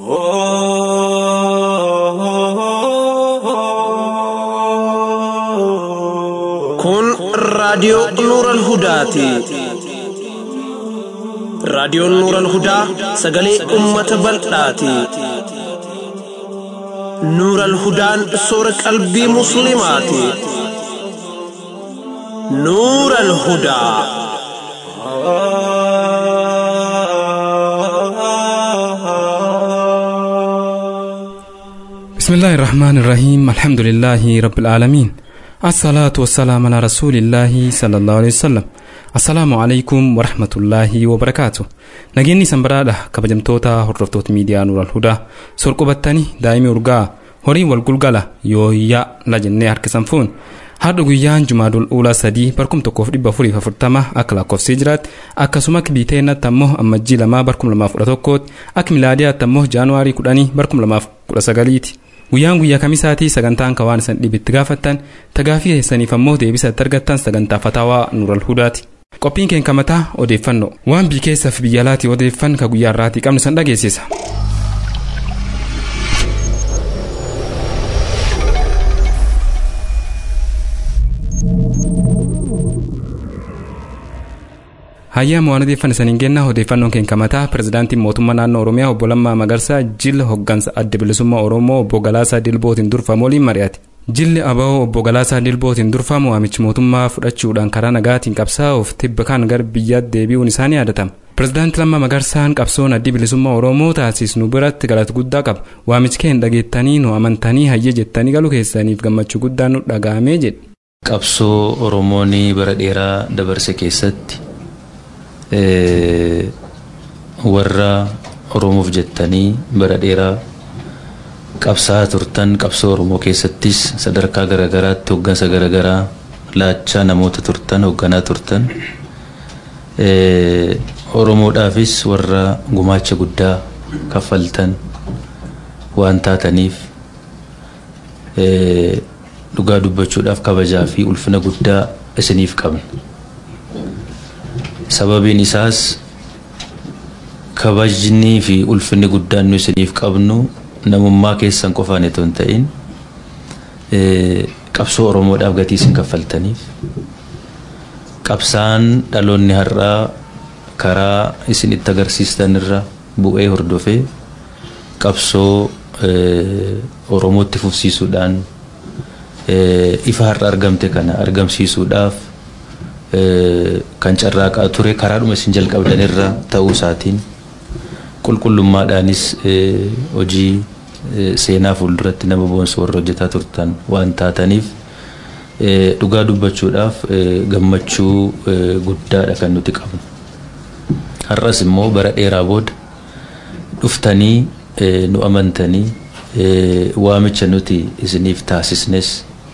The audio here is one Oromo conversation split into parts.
Kun raadiyoo Nuuran Hudaati. Raadiyoon Nuuran Hudaa sagalee uummata bal'aati. Nuuran Hudaan soora qalbii Musliimaati. Nuuran Hudaa. بسم الله الرحمن الرحيم الحمد لله رب العالمين الصلاة والسلام على رسول الله صلى الله عليه وسلم السلام عليكم ورحمة الله وبركاته نجيني سنبرادة كبجمتوتا هردفتوت ميديا نور الهدى سرقو بطاني دائمي urgaa horii wal gulgala yooyyaa la jennee harkisan fuun har'a guyyaan jumaadul uulaa sadii barkum tokkoof dhibba afuriif afurtama akka lakkoofsii jiraatti akkasuma akka biiteenatti ammoo ammajjii lamaa barkum lamaaf kudha tokkooti akka milaadiyaatti ammoo jaanuwaarii kudhanii barkum lamaaf kudha sagaliiti guyyaan guyyaa kamisaatii sagantaan kawaan isan dhibitti gaafattan tagaafii keessaniif ammoo deebisa itti argattan sagantaa fataawaa nuural hudaati. qophiin keenya mataa odeeffannoo waan biyya keessaaf biyya alaatii odeeffan ka guyyaa irraatii qabnu san dhageessisa. hayyaa waan odeeffan isaniin kennaa odeeffannoon keenya mataa pirezidaantiin mootummaa naannoo oromiyaa obbo Lammaa Magarsaa jilla hoggansa adda bilisummaa oromoo obbo Galaasaa Dilbootiin durfamu waliin mari'ate. Jilli aba'oo obbo Galaasaa Dilbootiin durfamu waamichi mootummaa fudhachuudhaan karaa nagaatiin qabsaa'uuf tibba kan gara biyyaatti deebi'uun isaanii yaadatama. Pirezidaanti Lammaa Magarsaan qabsoon addi bilisummaa oromoo taasisnu biratti galata guddaa qaba. Waamichi keenya dhageettanii nu amantanii hayya jettanii galu keessaniif gammachuu guddaan nu dhaga'amee jedhe. Qabsoo Oromoon bara dheeraa dabarse keessatti warra oromoof jettanii bara dheeraa qabsaa turtan qabsoo oromoo keessattis sadarkaa garaagaraatti hoggansa garaagaraa laachaa namoota turtan hogganaa turtan oromoodhaafis warra gumaacha guddaa kaffaltan waan taataniif dhugaa dubbachuudhaaf kabajaa fi ulfina guddaa isiniif qabna. sababiin isaas kabajnii fi ulfinni guddaan nu isiniif qabnu namummaa keessan qofaan itoo hin ta'in qabsoo oromoodhaaf gatii isin kaffaltaniif qabsaan dhaloonni har'aa karaa isin itti agarsiistan irra bu'ee hordofee qabsoo oromootti fufsiisuudhaan ifa har'a argamte kana argamsiisuudhaaf kan carraaqaa ture karaadhuma isin jalqabdanirra ta'uu isaatiin qulqullummaadhaanis hojii seenaa fuulduratti nama boonsu warra hojjetaa turtan waan taataniif dhugaa dubbachuudhaaf gammachuu guddaadha kan nuti qabnu. Har'as immoo bara dheeraa booda dhuftanii nu amantanii waamicha nuti isiniif taasisnes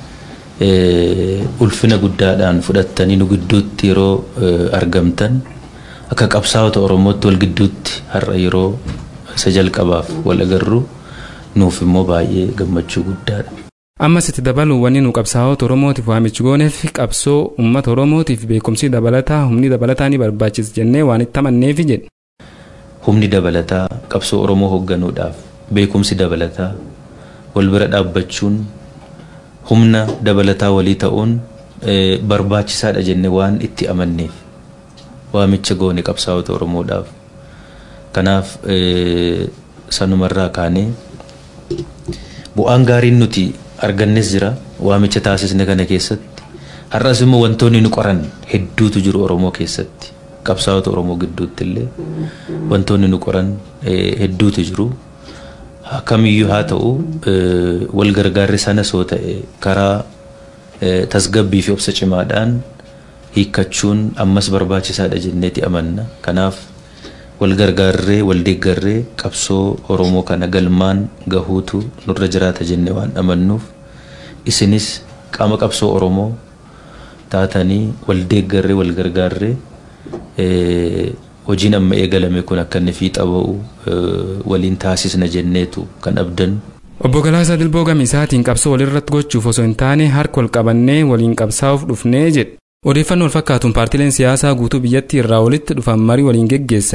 ulfina guddaadhaan fudhattanii nu gidduutti yeroo argamtan akka qabsaa'ota oromootti wal gidduutti har'a yeroo isa jalqabaaf wal agarru nuuf immoo baay'ee gammachuu guddaadha. ammas itti dabaluun wanni nu qabsaa'ota oromootiif waamichi gooneef qabsoo uummata oromootiif beekumsi dabalataa humni dabalataa ni barbaachisa jennee waan itti amanneefi jedhe. humni dabalataa qabsoo oromoo hoogganuudhaaf beekumsi dabalataa wal bira dhaabbachuun humna dabalataa walii ta'uun barbaachisaadha jenne waan itti amanneef waamicha goone qabsaa'ota oromoodhaaf kanaaf sanumarraa kaanee bu'aan gaariin nuti argannes jira waamicha taasisne kana keessatti har'as immoo wantoonni nu qoran hedduutu jiru oromoo keessatti qabsaa'ota oromoo gidduutti illee wantoonni nu qoran hedduutu jiru. kamiyyuu haa ta'u wal gargaarri sana soo ta'e karaa tasgabbii fi obsa cimaadhaan hiikkachuun ammas barbaachisaadha jenneeti amanna kanaaf wal gargaarree wal deeggarree qabsoo oromoo kana galmaan gahuutu nurra jiraata jenne waan amannuuf isinis qaama qabsoo oromoo taatanii wal deeggarree wal gargaarree hojiin amma eegalame kun akka inni fiixa ba'u waliin taasisna jenneetu kan abdan. Obbo Galaasaa Dilboo Gamisaatiin qabsoo walirratti gochuuf osoo hin taane harka wal qabannee waliin qabsaa'uuf dhufnee jedhe. Odeeffannoo wal fakkaatuun paartileen siyaasaa guutuu biyyattii irraa walitti dhufan marii waliin geggeessan.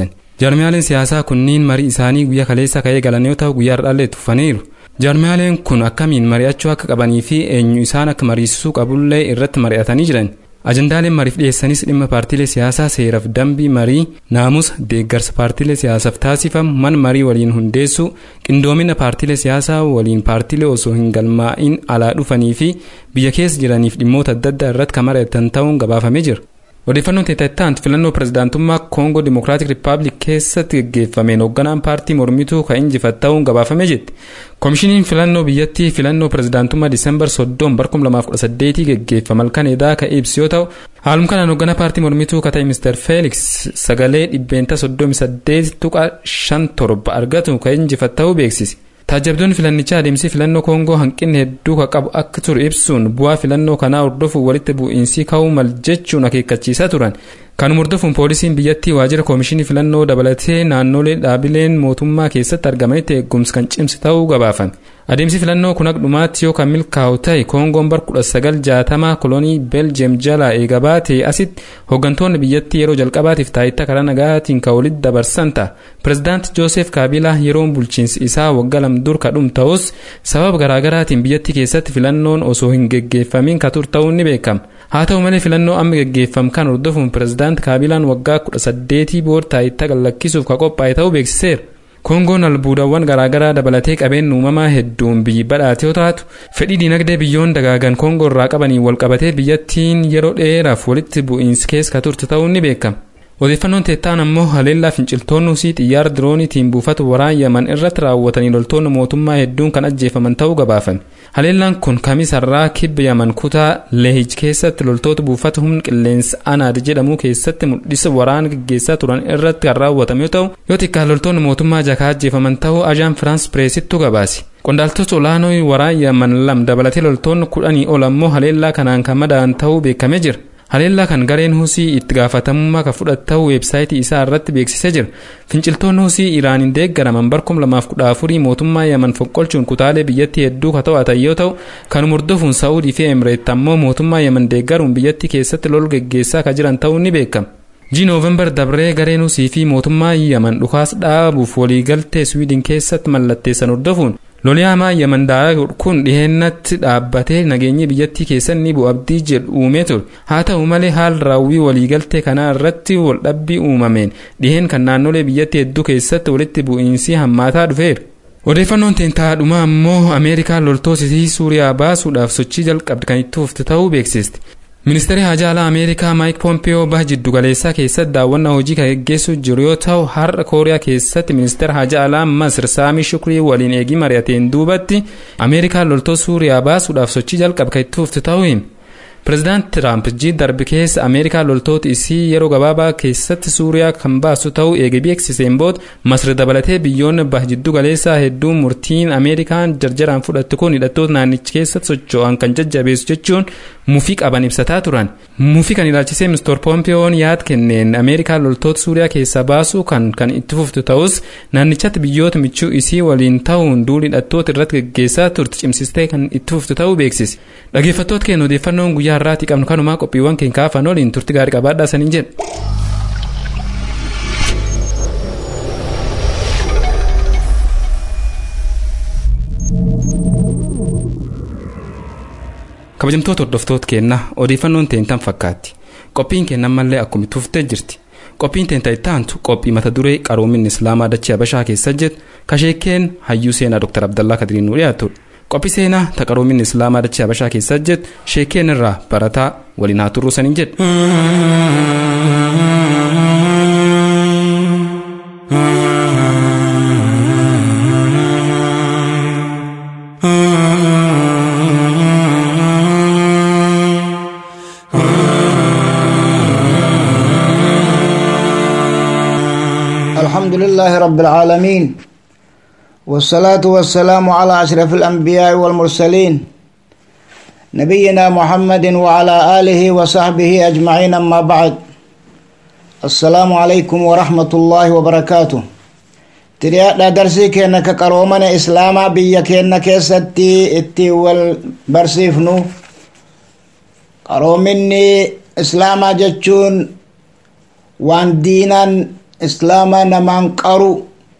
Jaarmiyaaleen siyaasaa kunniin marii isaanii guyyaa kaleessa ka'ee galan yoo ta'u guyyaa har'aallee tuffaniiru. Jaarmiyaaleen kun akkamiin mari'achuu akka qabanii fi eenyu isaan akka mariisisuu qabullee irratti mari'atanii jiran. Ajandaaleen mariif dhiyeessanis dhimma paartiilee siyaasaa seeraaf dambii marii naamusa deeggarsa paartiilee siyaasaaf taasifamu mana marii waliin hundeessuu qindoomina paartiilee siyaasaa waliin paartiilee osoo hin galmaa'in alaa dhufanii fi biyya keessa jiraniif dhimmoota adda addaa irratti kan mari'atan ta'uun gabaafamee jira. Odeeffannoon teetattaantu filannoo pirezidaantummaa Koongoo Dimokiraatik Rippaabilik keessatti gaggeeffameen hoogganaan paartii mormituu kan injifate ta'uun gabaafamee jetti. Koomishiniin filannoo biyyattii filannoo pirezidaantummaa Diisembar 30 bara 2018 gaggeeffame halkan edaa kan ibsu yoo ta'u haaluma kanaan hoogganaa paartii mormituu kan ta'e Mr. Felix sagalee dhibbeenta 38 tuqa 57 argatu kan injifate ta'uu beeksise. Taajabdoonni filannichaa adeemsi filannoo Koongoo hanqinni hedduu kan qabu akka ture ibsuun bu'aa filannoo kanaa hordofuun walitti bu'iinsi ka'uu mal jechuun akeekkachiisaa turan. Kanuma hordofuun poolisiin biyyattii waajjira koomishinii filannoo dabalatee naannolee dhaabileen mootummaa keessatti argamanitti eegumsa kan cimse ta'uu gabaafame. Adeemsi filannoo kun dhumaatti yoo kan milkaa'u ta'e Koongoon bara 1960 kolonii Beeljeem jalaa eega baatee asitti hooggantoonni biyyattii yeroo jalqabaatiif taayitaa karaa nagaatiin kan walitti dabarsan ta'a. Pireezidaanti Joosef Kaabilaa yeroon bulchiinsi isaa waggaa lama dur kadhum ta'us sababa garaagaraatiin biyyattii keessatti filannoon osoo hin geggeeffamin kan ture ta'uun ni beekama. Haa ta'u malee filannoo amma geggeeffamu kan hordofuun pireezidaanti Kaabilaan waggaa 18 booda taayitaa gallakkisuuf kan qophaa'e ta'uu beeksiseera. Koongoon albuudawwan garaagaraa dabalatee qabeen uumamaa hedduun biyyi badhaate yoo taatu fedhii dinagdee biyyoon dagaagan koongoo irraa qabaniin wal qabatee biyyattiin yeroo dheeraaf walitti bu'iinsi keessa kan turte ta'uun ni beekama. Odeeffannoon teettaan ammoo haleellaa finciltoonni husii xiyyaara dirooniitiin buufata waraana Yaman irratti raawwatanii loltoonni mootummaa hedduun kan ajjeefaman ta'uu gabaafame. Haleellaan kun kamis har'aa kibba Yaman kutaa Leehij keessatti loltoota buufata humna qilleensa Anaad jedhamu keessatti mul'isa waraana gaggeessaa turan irratti kan raawwatame yoo ta'u yoo xiqqaan loltoonni mootummaa jakaa ajjeefaman ta'uu ajaan Firaans Pireesittu gabaase. Qondaaltota olaanoo waraana Yaman lam dabalatee loltoonni kudhanii ol ammoo haleellaa kanaan kan madaa'an ta'uu beekamee jira. Haleellaa kan gareen husii itti gaafatamummaa kan fudhatu ta'uu weebsaayitii isaa irratti beeksisee jira. Finciltoonni husii Iraaniin deeggaraman bara 2014 mootummaa Yaman fonqolchuun kutaalee biyyattii hedduu kan to'atan yoo ta'u kanuma hordofuun Saa'udii fi Emireet ammoo mootummaa Yaman deeggaruun biyyattii keessatti lol geggeessaa kan jiran ta'uun ni beekama. Ji Noovembar dabree gareen husii fi mootummaa Yaman dhukaasa dhaabuuf waliigaltee Swiidin keessatti mallatteessan hordofuun loliyaamaa Yaman daaraa kun dhiheenatti dhaabbatee nageenyi biyyattii keessatti ni bu'a abdii jedhu uumee ture. Haa ta'u malee haal raawwii waliigaltee kanaa irratti waldhabbii uumameen dhiheen kan naannolee biyyattii hedduu keessatti walitti bu'iinsi hammaataa dhufeera. Odeeffannoon teentaadhuma ammoo Ameerikaan loltoota Suuriyaa baasuudhaaf sochii jalqabde kan itti fufte ta'uu beeksisti. Ministeerri Hajaa Alaa Ameerikaa Maayik Poompiyoo baha jiddugaleessaa keessatti daawwannaa hojii kan gaggeessaa jiru yoo ta'u har'a Kooriyaa keessatti ministeera Hajaa Alaa Masir Saamii Shukrii waliin eegii mari'ateen duubatti Ameerikaan loltoota Suuriyaa baasuudhaaf sochii jalqabde kan itti fufte ta'uu hime. Pireezidaanti Tiraamp ji'a darbe keessa Ameerikaan loltoota isii yeroo gabaabaa keessatti Suuriyaa kan baasu ta'uu eegee beeksiseen booda Masir dabalatee biyyoonni baha jiddu galeessaa hedduun murtiin Ameerikaan jarjaraan fudhatte kun hidhattoota naannichi keessatti socho'an kan jajjabeessu jechuun mufii qaban ibsataa turan. Mufii kan ilaalchisee Mr. Pompiyoon yaada kenneen Ameerikaan loltoota Suuriyaa keessaa baasuu kan kan itti fuftu ta'us naannichatti biyyoota michuu isii waliin ta'uun duula hidhattoota irratti gaggeessaa turte cimsistee kan itti fuftu ta'uu beeksise. Dhaggeeffattoota keenya odeeffannoon guyyaa har'aatii qabnu kanumaa qophiiwwan keenya kaafan waliin turti gaarii qabaadhaa saniin jedha. kabajamtoota hordoftoota keenyaa odeeffannoon teentan fakkaatti qophiin keenya ammallee akkuma itti fuftee jirti qophiin teenta itti aantu qophii mata duree qaroominni islaamaa dachee habashaa keessa jedhu kasheekeen hayyuu seenaa dr abdallaa kadiriin nu dhiyaatudha qophii seenaa ta qaroominni islaamaa dachee habashaa keessa jedhu sheekeen irraa barataa waliin haa turruu saniin jedhu. الحمد لله رب العالمين والصلاة والسلام على أشرف الأنبياء والمرسلين نبينا محمد وعلى آله وصحبه أجمعين أما بعد السلام عليكم ورحمة الله وبركاته تريا درسي كأنك قرومنا إسلاما بيا كأنك ستي اتي والبرسيفنو قرومني إسلاما جتشون وان دينا islaamaa namaan qaru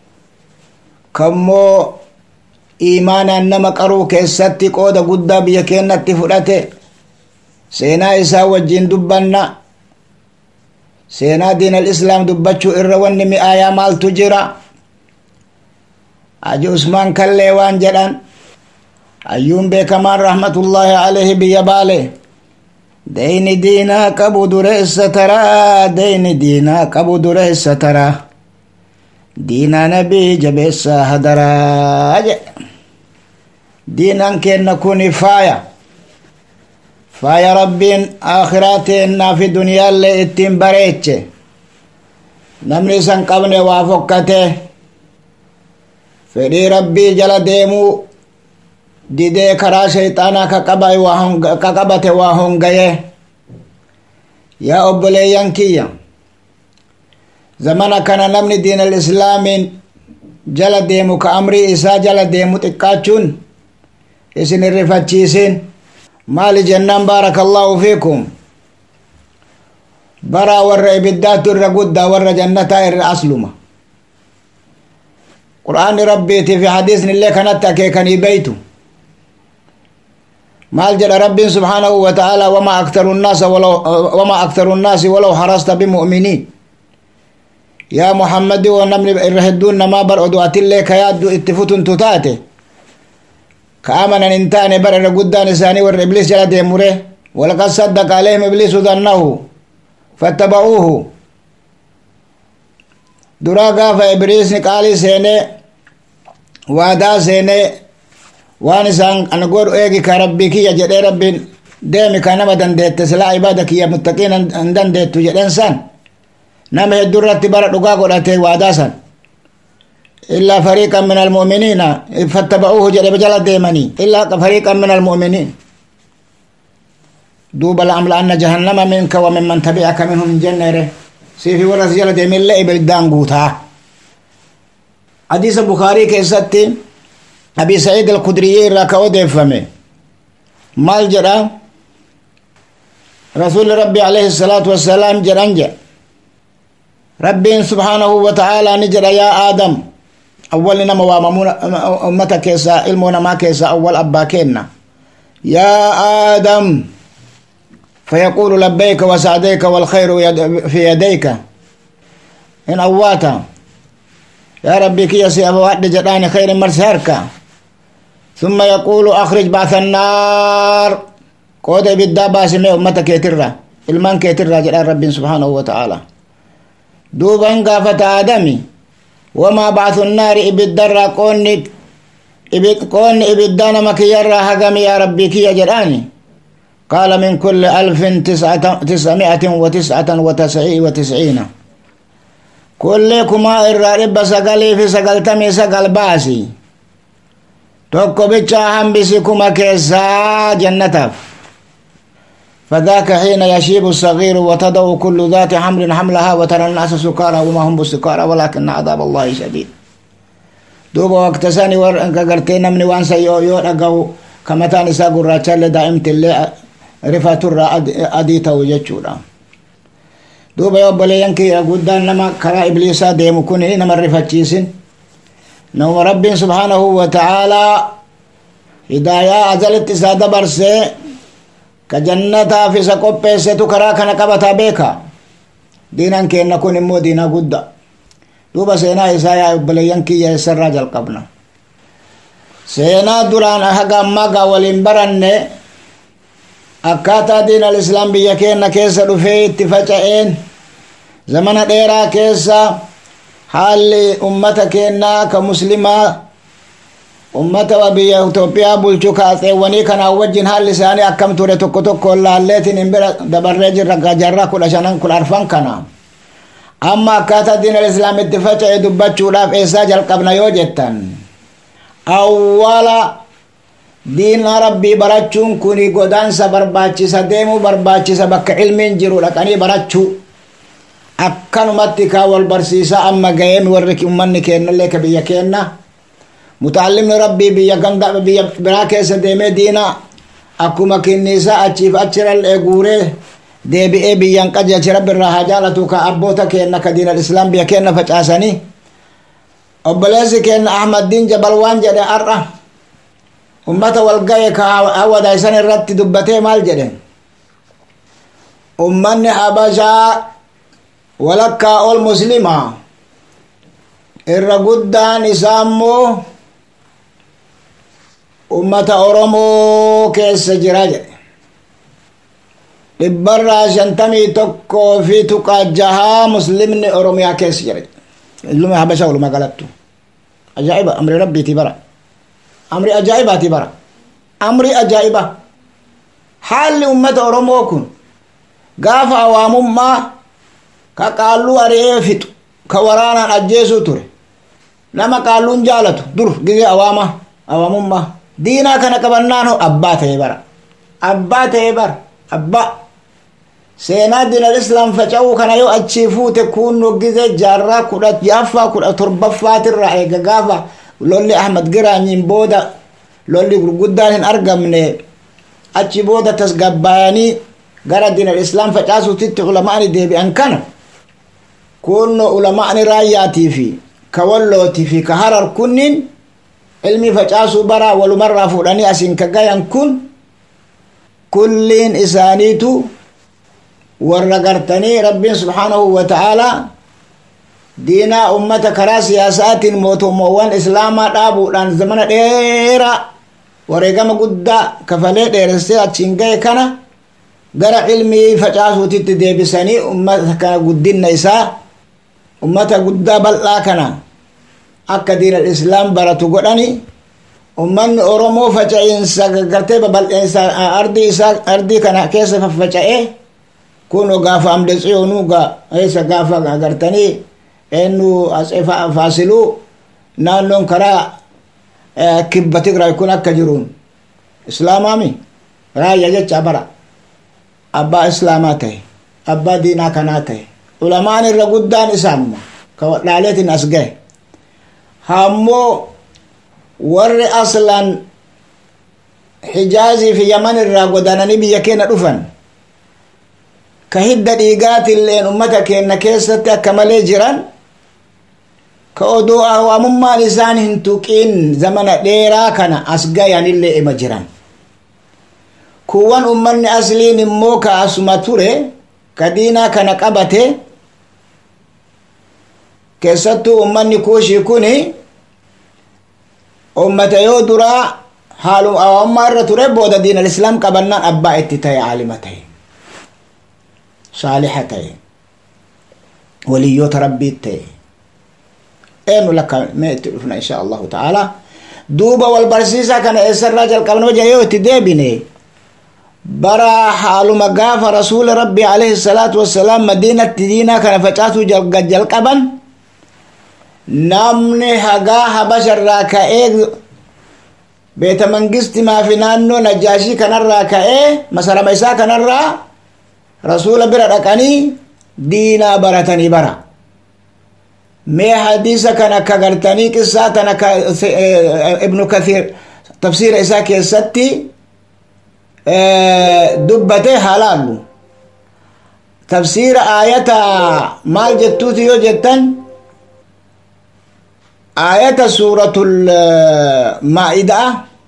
kammoo iimaanaan nama qaruu keessatti qooda guddaa biyya keenyatti fudhate seenaa isaa wajjin dubbanna seenaa diin al-islaam dubbachuu irra wanni mi'aayaa maaltu jira haji usmaan kallee waan jedhan hayyuun beekamaan rahmatullaahi alayhi biyya baale deyni diinaa qabu dureessa taraa deyni diinaa qabu dureessa taraa diinaa nabii jabeessaa hadaraa jedhe diinaan keenna kuni faaya faaya rabbiin akhiraa teennaa fi duniyaallee ittiin bareeche namni isan qabne waa fokkate fedhii rabbii jala deemuu didee karaa shayxaanaa ka qabate waa hongaye yaa obboleeyyan kiyya zamana kana namni diin alislaamiin jala deemu ka amrii isaa jala deemu xiqqaachuun isin irrifachiisin maali jennaan baaraka allaahu fiikum baraa warra ibiddaatu irra guddaa warra jannataa irra asluma qur'aanni rabbiitii fi hadiisni illee kanatti akeekanii beeytu maal jedha rabbiin subhaanahu wa ta'aalaa wamaa aktaru nnaasa walaw wamaa aktaru nnaasi walaw harasta bimu'miniin yaa muhammadi oo namni irra hedduun namaa bar odu atillee ka yaaddu itti futuntu taate ka amanan hin taane bar irra guddaan isaanii warra ibliis jala deemure walaqad saddaqa alayhim ibliisu dannahu fattaba'uuhu duraa gaafa ibliisni qaalii seenee waadaa seenee waan isaan ana godhu eegi ka rabbii kiyya jedhee rabbiin deemi ka nama dandeette silaa ibaada kiyya muttaqiin hin dandeettu jedhen san nama hedduu irratti bara dhugaa godhate waadaa san illaa fariiqan min almu'miniina fattaba'uuhu jedhe jala deemanii illaa fariiqan min almu'miniin duuba la'amla'anna jahannama minka wa mimman tabi'aka minhum jenneere siifi warra si jala deemillee ibiddaan guutaa hadiisa bukaarii keessatti abi sa'iid alkudriyyii irraa ka odeeffame maal jedha rasuuli rabbi alayhi salaatu wassalaam jedhan jedha rabbiin subhaanahu wa ta'aalaa ni jedha yaa aadam awwalni nama waamamuu ummata keessaa ilmoo namaa keessaa awwal abbaa kenna yaa aadam فيقول لبيك وسعديك والخير في يديك إن أواتا يا ربي كي يسي أبو وعد جداني خير مرسهرك ثم يقول أخرج بعث النار قود بالدا باسمي أمتك يترى ilmaan keetirraa jedhaan rabbiin subhaanahu wataaalaa duuban gaafata aadami wamaa bacthu nnaari ibiddarraa qoonni qoonni ibiddaa nama kiyyarraa hagami yaa rabbii kiyya jedhaani qaala min kulli alfin tisami'atin wa tis'atan wa tisciina kulli kumaa irraa dhibba sagalii fi sagaltamii sagal baasi tokko bichaa hambisi kuma keessaa jannataaf فذاك حين يشيب الصغير وتضع كل ذات حمل حملها وترى الناس سكارى وما هم بسكارى ولكن عذاب الله شديد دوبا وقت ساني ور انك قرتين من وان سيو يو رقو كما تاني ساقو راتشال دائمت اللي رفات الرا أديتا وجتشورا دوبا يو بليان كي قدان نما كرا إبليسا ديمو كوني نما رفاتشيسين نوم رب سبحانه وتعالى هدايا أزلت سادة برسي ka jannataaf isa qopheessetu karaa kana qabataa beeka diinan keenna kun immoo diinaa gudda duuba seenaa isaa yaa obboleeyyan kiyya eessarraa jalqabna seenaa duraan haga ammaa waliin baranne akkaataa diin alislaam biyya keenna keessa dhufee itti faca'een zamana dheeraa keessa haalli ummata keennaa ka muslimaa ummata wa biyya Itoophiyaa bulchu kaaxeewwanii kanaan wajjin haalli isaanii akkam ture tokko tokko laalleetiin hin bira dabarree jirra jarraa kudha shanan kudha arfan kana amma akkaataa diin islaamitti faca'e dubbachuudhaaf eessaa jalqabna yoo jettan awwala diina rabbii barachuun kuni godaansa barbaachisa deemuu barbaachisa bakka ilmiin jiru dhaqanii barachuu akkanumatti kaa wal barsiisaa amma ga'eemi warri ummanni keennallee ka biyya keenna mutaallimni rabbii biyya ganda biyya biraa keessa deemee diina akkuma kinniisaa achiif achirallee guuree deebi'ee biyyan qajeelche rabbi irraa haa jaalatu ka abboota keenna ka diinal islaam biyya keenna facaasanii obboleessi keenna ahmaddiin jabal waan jedhe har'a ummata walgaye ka hawadaysan irratti dubbatee maal jedhe ummanni habashaa walakkaa ol muslima irra guddaan isaa immoo ummata oromoo keessa jira jedhe dhibbarraa shantamii tokkoo fi tuqaa jahaa muslimni oromiyaa keessa jira ilmi habashaa walumaa galattu ajaa'iba amri rabbiiti bara amri ajaa'ibaati bara amri ajaa'iba haalli ummata oromoo kun gaafa awaamummaa ka qaalluu ari'ee fixu ka waraanaan ajjeesuu ture nama qaalluun jaalatu dur gizee awaama awaamummaa diinaa kana qabannaan ho abbaa ta'e bara abbaa ta'e bara abbaa seenaa diinal islaam faca'uu kana yoo achii fuute kunno gizee jaarraa kudha jaaffaa kudha torbaffaatirraa eega gaafa lolli ahmad giraanyiin booda lolli gurguddaan hin argamne achi booda tasgabbaayanii gara diinal islaam facaasuutitti ulamaani deebi'an kana kunno ulamaani raayyaatii fi ka wallootii fi ka harar kunniin ilmi facaasuu baraa walumarraa fuudhanii asiin ka gayan kun kulliin isaaniitu warra gartanii rabbiin subhaanahu wa ta'aalaa diinaa ummata karaa siyaasaatiin mootummoowwan islaamaa dhaabuudhaan zamana dheeraa wareegama guddaa kafalee dheeressee achiin gahe kana gara ilmii facaasuutitti deebisanii ummata kana guddinna isaa ummata guddaa bal'aa kana akka diinal islaam baratu godhani ummanni oromoo faca'iinsa gartee babal'eensa ardii isaa ardii kana keessa faffaca'ee kuno gaafa amde tsiyoonuu ga eessa gaafa gartanii eennu faasiluu naannoon karaa kibba tigraay kun akka jiruun islaamaami raayya jecha bara abbaa islaamaa ta'e abbaa diinaa kanaa ta'e ulamaan irra guddaan isaanuma ka wadhaaleetiin as gahe hammoo warri aslan hijaazii fi yaman irraa godaananii biyya keenya dhufan ka hidda dhiigaatilleen ummata keenya keessatti akka malee jiran ka odoo awaamummaan isaan hin tuqiin zamana dheeraa kana as gayanillee ima jiran kuwwan ummanni asliin immoo ka asuma ture ka diinaa kana qabate keessattuu ummanni kuushii kuni ummata yoo duraa haalum awaamummaa irra ture booda diinal islaam qabannaan abbaa itti ta'e aalima ta'e saaliha ta'e waliyyoota rabbiit ta'e eenyu lakka mee itti dhufna insha allahu ta'ala duuba wal barsiisaa kana eessarraa jalqabna wajjin yoo itti deebine bara haaluma gaafa rasuula rabbii alayhi salaatu wassalaam madiinatti diinaa kana facaasuu jalqaban namni hagaa habasharraa ka'ee beeta mangistimaa fi naannoo najaashii kanarraa ka'ee masarama isaa kanarraa rasuula bira dhaqanii diinaa baratanii bara mee hadiisa kana ka gartanii qissaa tana ka ibnu kathiir tafsiira isaa keessatti dubbate halaallu tafsiira aayata maal jettuuti yoo jettan aayata suuratul maa'idaa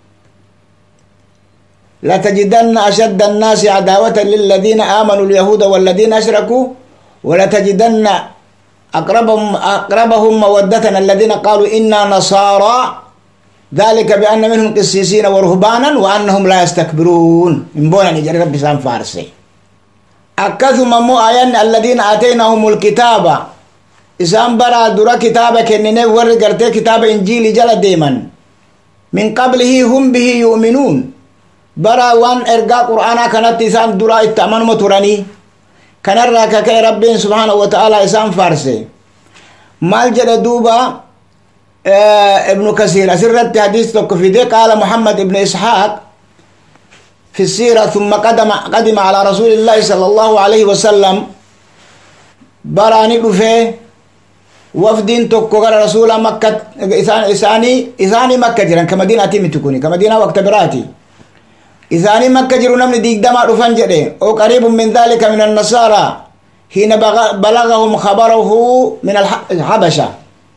لتجدن أشد الناس عداوة للذين آمنوا اليهود والذين أشركوا ولتجدن أقربهم أقربهم مودة الذين قالوا إنا نصارى ذلك بأن منهم قسيسين ورهبانا وأنهم لا يستكبرون من بونا نجري ربي سام فارسي أكثم مو آيان الذين آتيناهم الكتاب إسام برا درا كتابة كنني ورقرتي كتاب إنجيل جل ديما من قبله هم به يؤمنون برا وان إرقا قرآن كانت إسام درا اتأمن متراني كان الراكك ربي سبحانه وتعالى إسام فارسي مال جل دوبا ابن كثير أسرت حديث في قال محمد ابن إسحاق في السيرة ثم قدم قدم على رسول الله صلى الله عليه وسلم براني دفه وفدين توكو غير رسول مكة إساني إساني مكة جران كمدينة تيمي تكوني كمدينة وقت براتي isaanii makka jiru namni digdamaa dhufan jedhe oo qariibun min dhalika min annasaara hiina balagahum khabarahu min alhabasha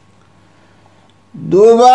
duuba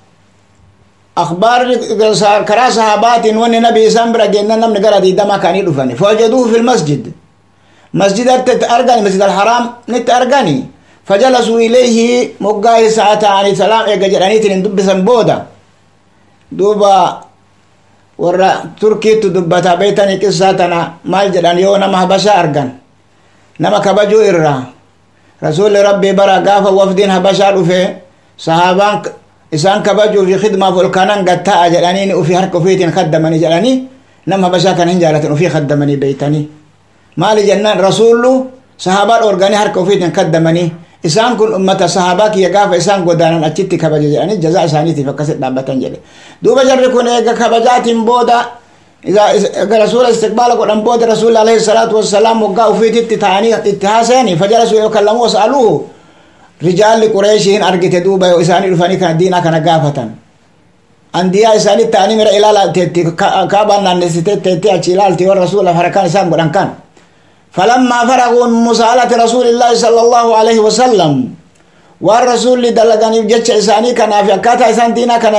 أخبار كرا صحابات ون نبي سامبرا جنة نمن قرا دي دما كان يدفني فوجدوه في المسجد مسجد أرغاني مسجد الحرام نت أرغاني فجلسوا إليه مقاي ساعة عن سلام إيقا جراني تنين دبسا بودا دوبا ورا تركي تدبتا بيتاني قصاتنا مال جران يو نما هبشا أرغان نما كبجو إرا رسول ربي برا قافا وفدين هبشا رفي صحابان isaan kabajuu fi khidmaaf ol kanan gatta'a jedhanii ufii harka ufiitiin kaddamanii jedhanii nama habashaa kan hin jaalatan ufii kaddamanii beeytanii maali jennaan rasuullu sahaabaa dhoorganii harka ufiitiin kaddamanii isaan kun ummata sahaabaa kiyya gaafa isaan godaanan achitti kabaje jedhanii jazaa isaaniitiif akkasit dhaabbatan jedhe duuba jarri kun eega kabajaatiin booda rasuula istiqbaala godhan booda rasuulli alayhi salaatu wassalaam waggaa ufiititti ta'anii itti haasayanii fajalasuu yoo kallamuu wasa'aluuhu rijaalli qureeshiin argite duuba yoo isaanii dhufanii kana diinaa kana gaafatan andiyaa isaanii ta'anii mira ilaala teetti kaabaan naannessite teetti achi ilaalti yoo rasuula harakaan isaan godhan kan falammaa faraguu min musaalati rasuulillaahi sala allahu alaihi wasallam waan rasuulli dalaganiif jecha isaanii kanaaf akkaataa isaan diinaa kana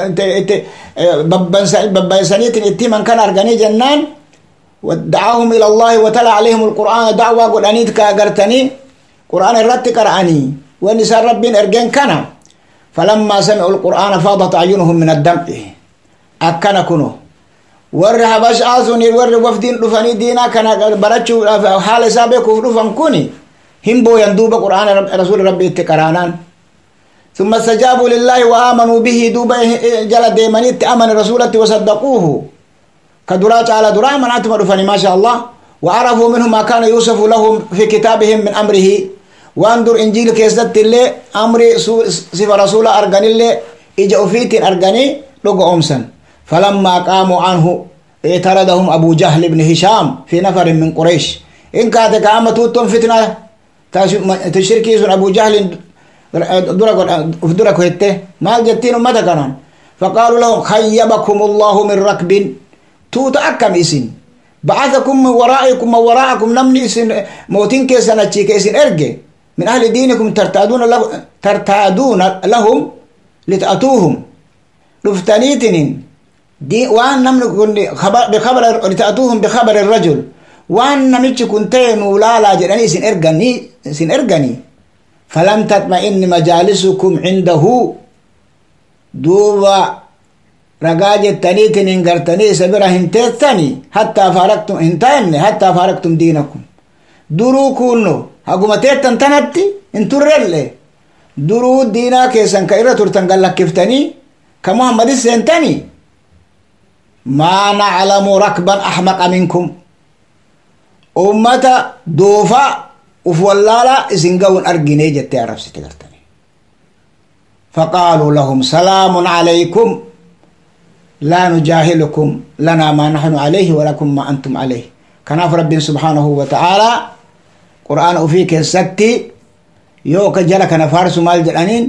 babbaysaniitiin itti himan kan arganii jennaan ودعاهم إلى الله وتلا عليهم القرآن دعوة قد أنيت كأغرتني قرآن الرت قرأني ونساء ربين أرجين كان فلما سمعوا القرآن فاضت أعينهم من الدمع أكن كنو ور هبش آسوني ور وفدين رفني دينا كان برچو حال سابق رفن كوني هم بو يندوب قرآن رب رسول ربي اتقرانان ثم استجابوا لله وآمنوا به دوب جل ديماني تأمن رسولته وصدقوه كدراج على درا مناتم رفني ما شاء الله وعرفوا منه ما كان يوسف لهم في كتابهم من أمره وانظر إنجيل كيست اللي أمر صفة رسول أرغني اللي إجا أفيت أرغني لقوا أمسا فلما قاموا عنه اعترضهم أبو جهل بن هشام في نفر من قريش إن كانت قامت توتم فتنة تشركي سن أبو جهل درك هته ما جتين متى كان فقالوا لهم خيبكم الله من ركب توت أكم إسن بعثكم من ورائكم من وراءكم نمني إسن موتين كيسنا تشيك إسن أرجع من أهل دينكم ترتادون له ترتادون لهم لتأتوهم لفتنيتن دي وان نمن خبر بخبر لتأتوهم بخبر الرجل وان نمتش كنتين ولا لا جراني سن ارغني سن ارغني فلم تطمئن مجالسكم عنده دوبا رقاجة تنيتن انقرتني سبرا هنتيتني حتى فارقتم هنتايمني حتى فارقتم دينكم درو كونو haguma teettan tanatti hin turrelle duruu diinaa keessan ka irra turtan gallakiftanii ka muhammadis seentanii maa naclamu rakban axmaqa minkum ummata doofaa uf wallaala isin gawun argine jette arrabsite gartani فقالوا لهم سلام عليكم لا نجاهلكم لنا ما نحن عليه ولكم ما أنتم عليه كناف رب سبحانه وتعالى قرآن وفي كيستي يو كجلا كان فارس مال جلانين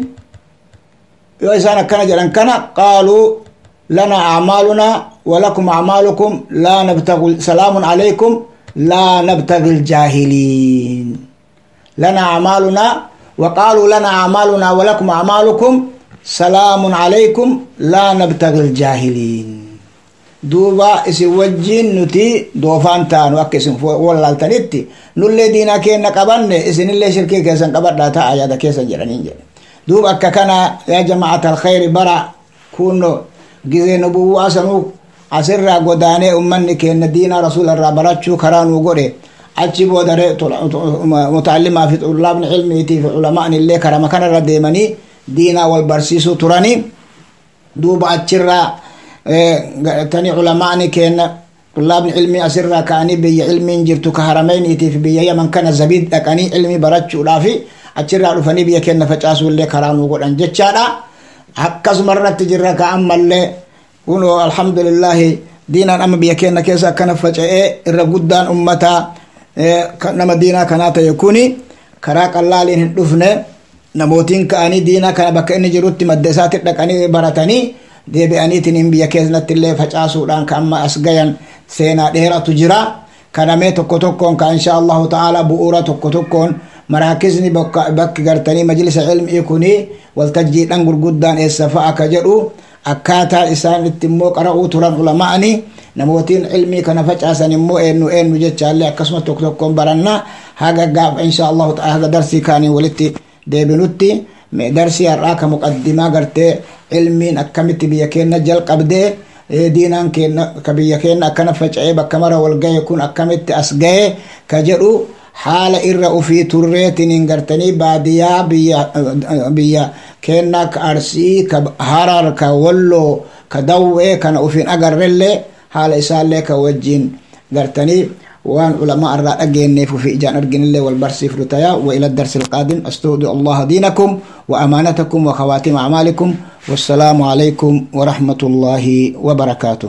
يو إسانا كان جلان كان قالوا لنا أعمالنا ولكم أعمالكم لا نبتغي سلام عليكم لا نبتغي الجاهلين لنا أعمالنا وقالوا لنا أعمالنا ولكم أعمالكم سلام عليكم لا نبتغي الجاهلين duuba isin wajjin nuti doofaan taanu akka isin wallaaltanitti nullee diinaa keenna qabanne isinillee shirkii keessan qabadhaa ta'a yaada keessan jedhaniin jedhe duuba akka kana yaa jamaata alkhayri bara kunno gizee nubuwwaa sanuu asirraa godaanee ummanni keenna diinaa rasuularraa barachuu karaa nuu godhe achi boodare mutaallimaa fi xullaabni ilmiitii fi culamaan illee karama kanarra deemanii diinaa wal barsiisuu turanii duuba achirraa tani culamaani kenna طلاب علمي أسرة كاني بي علمي جرتو كهرمين إتي في بي يمن كان زبيد لكني علمي براتشو لافي أتشرع رفني بي كنا فجاسو اللي كرانو قد أنجتشانا حكس مرة تجرى كأما اللي كونو الحمد لله دينا أما بي كنا كيسا كان فجأة الرقودان أمتا نما دينا كانت يكوني كراك الله لين دفنه نموتين كأني دينا كان بك إني جروتي مدسات لكني براتني deebi'aniitiin biyya keessatti illee facaasuudhaan ka amma as gayan seenaa dheeratu jira kanamee tokko tokkoon ka insha allahu ta'ala bu'uura tokko tokkoon maraakisni bakki gartanii majlisa ilmii kuni waltajjiidhan gurguddaan eessa fa'a ka jedhu akkaataa isaan itti immoo qara'uu turan ulama'ani namootiin ilmii kana facaasan immoo eenyu eenyu jechaallee akkasumas tokko tokkoon baranna haga gaafa insha allahu ta'ala haga darsii kaanii walitti deebinutti darsii har'aa ka muqaddimaa gartee ilmiin akkamitti biyya keenya jalqabdee diinaan keenya ka biyya keenya akkana faca'ee bakka mara wal gahe kun akkamitti as gahe ka jedhu haala irra ufii turreetiin gartanii baadiyyaa biyya keenya ka arsii ka harar ka walloo ka dawwee kana ufiin agarrellee haala isaallee ka wajjiin gartanii وان علماء الرأى أجيني في إجان أرجن الله والبرسي في الرتايا وإلى الدرس القادم أستودع الله دينكم وأمانتكم وخواتم أعمالكم والسلام عليكم ورحمة الله وبركاته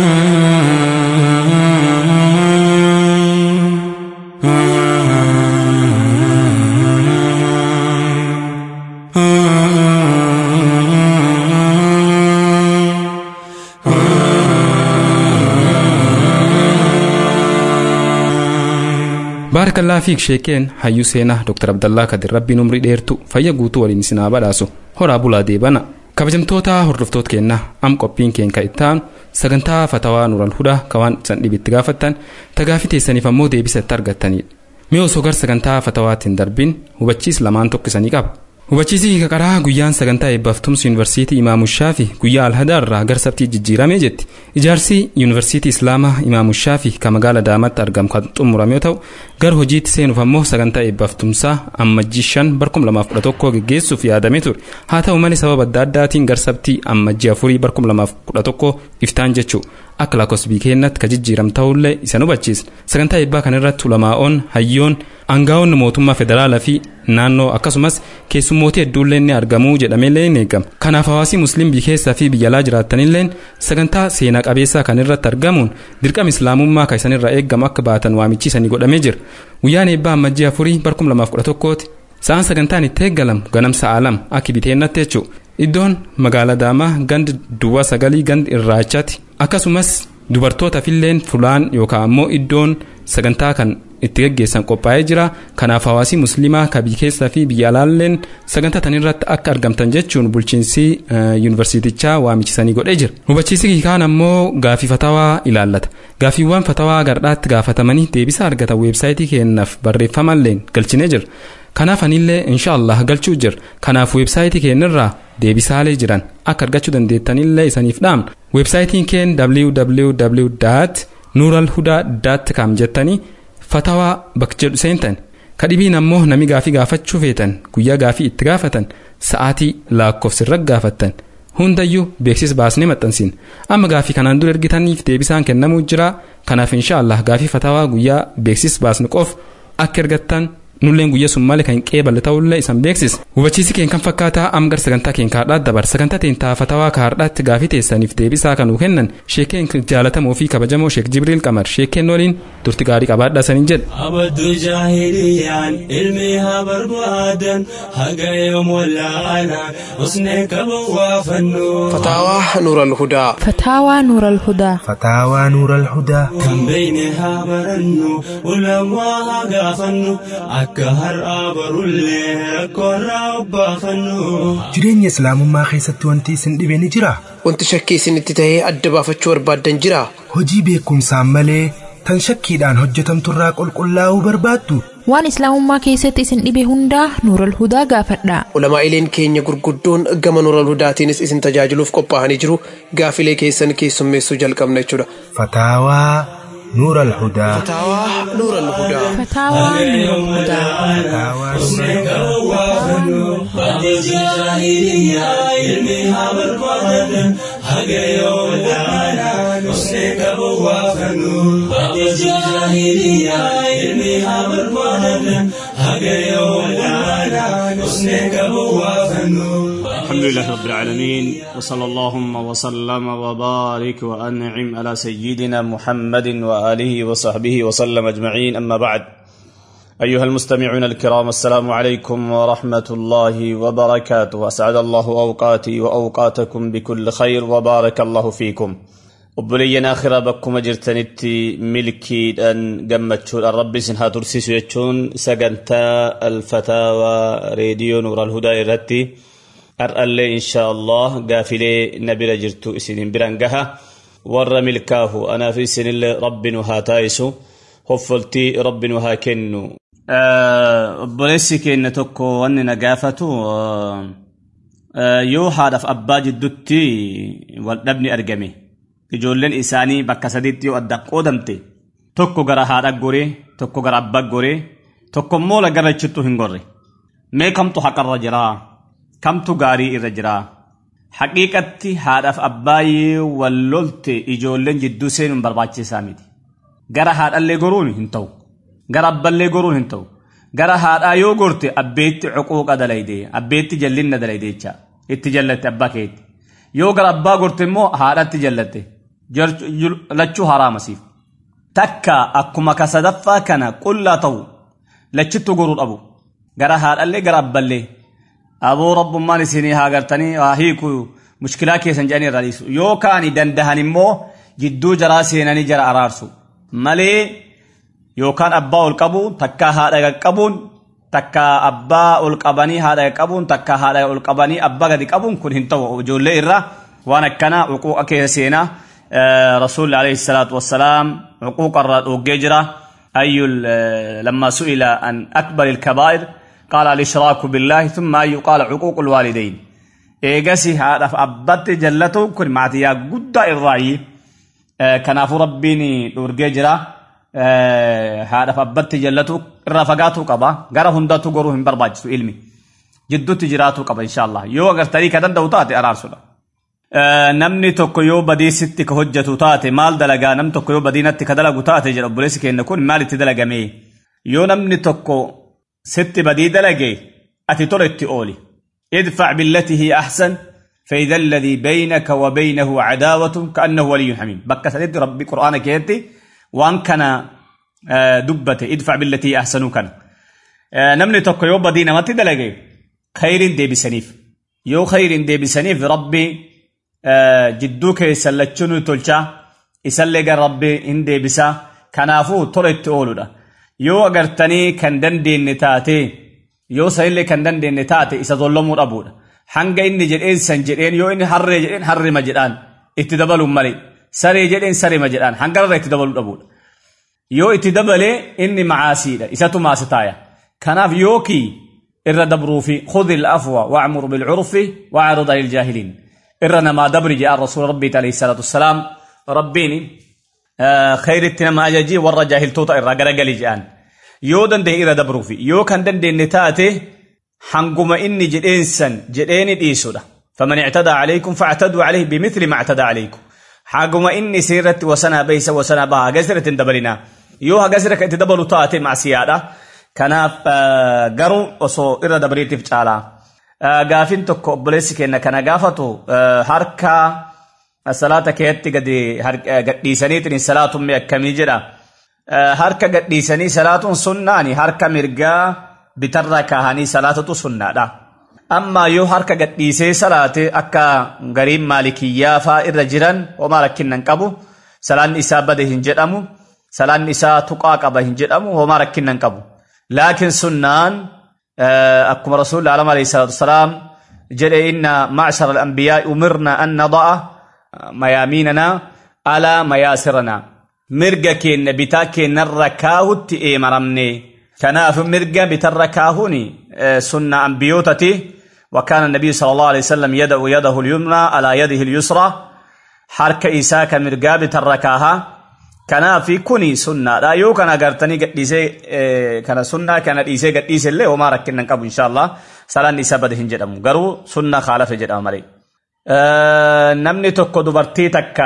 baarakallaa fiik sheekeen hayyuu seenaa dr abdallaa kadir rabbiin umrii dheertu fayya guutuu waliin isinaa badhaasu horaa bulaa deebana kabajamtoota hordoftoota keenna am qophiin keen ka ittaanu sagantaa fatawaa nural hudaa ka waan isan dhibitti gaafattan tagaafi teessaniif ammoo deebisa itti argattanidha mee osoo gar sagantaa fatawaattiin darbin hubachiis lamaan tokkisanii qaba hubachiisii kaqaraa guyyaan sagantaa eebbaftumsi yuunivarsiitii imaamushaafi guyyaa alhadaa irraa gar sabtii jijjiiramee jetti ijaarsi yuunivarsiitii islaamaa imaamushaafi ka magaala daamatti argamu kan xumurame yoo ta'u gar hojiitti seenuuf ammoo sagantaa eebbaftumsaa ammajjii shan barkum lamaaf kudha tokkoo geggeessuuf yaadamee ture haa ta'u malee sababa adda addaatiin gar sabtii ammajjii afurii barkum lamaaf kudha tokkoo iftaan jechuu akka lakkoofsa keenyatti ka jijjiiram ta'ullee isa hubachiisa sagantaa eebbaa kanarratti ulamaa'oon hayyoon aangaa'onni mootummaa federaalaa fi naannoo akkasumas keessummootii hedduullee ni argamuu jedhameellee ni eegama kanaaf hawaasii musliim biyya keessaa fi biyya alaa jiraatanilleen sagantaa seenaa qabeessaa kan irratti argamuun dirqama islaamummaa kan isanirraa eegamu akka baatan waamichiisanii godhamee jira guyyaan eebbaa ammajjii afurii barkum lamaaf kudha tokkooti sa'aan sagantaan itti eeggalamu ganamsa alam akka biteennaatti jechuudha iddoon magaalaa daamaa gandi duwwaa sagalii gandi irraachaati akkasumas dubartootafilleen fulaan yookaan ammoo iddoon sagantaa kan itti geggeessan qophaa'ee jira kanaaf hawaasii musliimaa ka biyya keessaa fi biyya alaalleen sagantaa tanirratti akka argamtan jechuun bulchiinsi yuunivarsiitichaa waamichisanii godhee jira hubachiisi kaan ammoo gaafii fatawaa ilaallata gaafiiwwan fatawaa gardhaatti gaafatamanii deebisa argatan weebsaayitii keenyaaf barreeffamalleen galchinee jira kanaaf anillee inshaallah galchuu jira kanaaf weebsaayitii keenyarraa deebisaalee jiran akka argachuu dandeettanillee isaniif dhaamna weebsaayitiin keen www nuuralhudaa com jettanii fatawaa bakka jedhu seentan kadhibiin ammoo nami gaafii gaafachuu feetan guyyaa gaafii itti gaafatan sa'aatii lakkoofsirra gaafattan hundayyuu beeksisa baasnee maxxansiin amma gaafii kanaan dura ergitaniif deebisaan kennamuu jira kanaaf inshaallah gaafii fatawaa guyyaa beeksisa baasnu qof akka ergattan nulleen guyyaa sun malee kan qeeballe ta'ullee isan beeksisa hubachiisi keen kan fakkaataa amgar sagantaa keen kaardhaa dabar sagantaa teen taafatawaa kaardhaatti gaafii teessaniif deebisaa kan nuu kennan sheekeen jaalatamoo fi kabajamoo sheek jibriil qamar sheekeen waliin turti gaarii qabaadhaa saniin jedha abaddu jaahiliyaan ilmi haa barbaadan haga yoom wallaalaan usnee qaban waa fannu فتاوى نور الهدى فتاوى نور الهدى فتاوى نور الهدى kan beeyne haa barannu ulamaa haa gaafannu akka har'aa barullee rakkoorraa obbaafannu jireenya islaamummaa keessatti wanti isin dhibe ni jira wanti shakkii isinitti tahee adda baafachuu barbaaddan jira hojii beekumsaan malee tan shakkiidhaan hojjetamturraa qulqullaa'uu barbaaddu waan islaamummaa keessatti isin dhibe hundaa nuural hudaa gaafadhaa ulamaa'ileen keenya gurguddoon gama nuural hudaatiinis isin tajaajiluuf qophaa'anii jiru gaafilee keessan keessummeessuu jalqabna jechuudha fataawaa nuur alhudaa fataawaa nuura alhudaa فتاوى نور الهدى الحمد لله رب العالمين وصلى اللهم وسلم وبارك وأنعم على سيدنا محمد وآله وصحبه وسلم أجمعين أما بعد أيها المستمعون الكرام السلام عليكم ورحمة الله وبركاته أسعد الله أوقاتي وأوقاتكم بكل خير وبارك الله فيكم obboleeyyan akhiraa bakkuma jirtanitti milkiidhaan gammachuudhaan rabbi isin haa tursiisu jechuun sagantaa alfataawaa reediyoo nuural hudaa irratti har'allee inshaa allah gaafilee na bira jirtu isinin biran gaha warra milkaahu anaaf isinillee rabbi nu haa taa'isu hoffoltii rabbi nu haa kennu obboleessi keenya tokko wanni na gaafatu yoo haadhaaf abbaa jiddutti waldhabni argame ijoolleen isaanii bakka sadiitti yoo adda qoodamte tokko gara haadha goree tokko gara abbaa goree tokko immoo lagarrachittu hin gorre mee kamtu haqarra jiraa kamtu gaarii irra jiraa haqiiqatti haadhaaf abbaayyee wal lolte ijoolleen jidduu seenuun barbaachisaa miti gara haadhallee goruun hin ta'u gara abballee goruun hin ta'u gara haadhaa yoo gorte abbeetti cuquuqa dalayde abbeetti jallinna dalayde jecha itti jallatte abbaa keetti yoo gara abbaa gorte immoo haadhatti jallatte lachuu haraamasiif takka akkuma ka sadaffaa kana qullaa ta'u lachittu goruu dhabu gara haadhallee gara abballee aboo rabbummaan isinii haa gartanii haa hiiku mushkilaa keessan jedhanii irraa dhiisu yoo kaani dandahan immoo jidduu jaraa seenanii jara araarsu malee yookaan abbaa ol qabu takka haadha qabuun takka abbaa ol qabanii haadha qabuun takka haadha ol qabanii abbaa gadi qabuun kun hin ta'u ijoollee irra waan akkana uquuqa keessa seenaa رسول عليه الصلاة والسلام عقوق الرؤوق جرة أي لما سئل عن أكبر الكبائر قال الإشراك بالله ثم أي قال عقوق الوالدين إيجاسي هذا أبت جلته كل معتيا قد الرعي كناف ربيني دورجي جرة هذا أبت جلته رفقاته قبا غير هنداتو غروهم برباجتو علمي جدو تجراتو قبا إن شاء الله يو أغر طريقة دندوتاتي أرارسولا namni tokko yoo badiisitti ka hojjetu taate maal dalagaa nam tokko yoo badiinatti ka dalagu taate jedha obboleessi keenya kun maal itti dalagame yoo namni tokko sitti badii dalage ati tola itti ooli idfac billati hiya ahsan فإذا الذي بينك وبينه عداوة كأنه ولي حميم بك سيد ربي قرآن كيتي وان كان دبته ادفع بالتي أحسن كان نمني توكو يوبا دينا ما تدلقي خير دي بسنيف يو خير دي بسنيف ربي jidduu keessan lachuun tolchaa isallee gara rabbi hin deebisaa kanaafuu tola itti ooludha yoo agartanii kan dandeenye taate yoo sanillee kan dandeenye taate isa tollamuu dhabuudha hanga inni jedheen san jedheen yoo inni harree jedheen harrima jedhaan itti dabaluun malee saree jedheen sarima jedhaan hangarra itti dabaluu dhabuudha yoo itti dabalee inni macaasiidha isatu maasi taaya kanaaf yookii irra dabruufi khudhi al-afwa wa'mur bil-urfi wa'rid 'anil jaahiliin irra namaa dabri jedhan rasuula rabbiiti alayhi salaatu wassalaam rabbiin khayritti nama ajajii warra jaahiltoota irraa garagali jedhan yoo danda'e irra dabruufi yoo kan dandeenye taate hanguma inni jedheensan jedheeni dhiisudha faman ictadaa calaykum factaduu calayhi bimithli ma ictadaa calaykum haguma inni sirratti wasanaa beeysa wasanaa baha hagas irratti hin dabalinaa yoo hagas irra itti dabalu taate macsiyaadha kanaaf garuu osoo irra dabriitiif caalaa gaafin tokko obboleessi keenya kana gaafatu harka salaata keetti gadi gadhiisaniitiin salaatumme akkamii jedha harka gadhiisanii salaatuun sunnaani harka mirgaa bitarra kaahanii salaatatu sunnaadha amma yoo harka gadhiisee salaate akka gariin maalikiyyaa faa irra jiran homaa rakkinnan qabu salaanni isaa bade hin jedhamu salaanni isaa tuqaa qaba hin jedhamu homaa rakkinnan qabu laakiin sunnaan أكما رسول الله عليه الصلاة والسلام جل إن معشر الأنبياء أمرنا أن نضع مياميننا على مياسرنا مرقا كين بتاك نركاه تئي مرمني كناف مرقا بتركاهني سنة أنبيوتتي وكان النبي صلى الله عليه وسلم يدعو يده اليمنى على يده اليسرى حركة إساك مرقا بتركاها kanaafi kuni sunnaadha yoo kana agartanii gadhiisee kana sunnaa kana dhiisee gadhiise illee homaa rakkinnan qabu inshallah salaan isaa bade hin jedhamu garuu sunnaa kaalafe jedhama malee. Namni tokko dubartii takka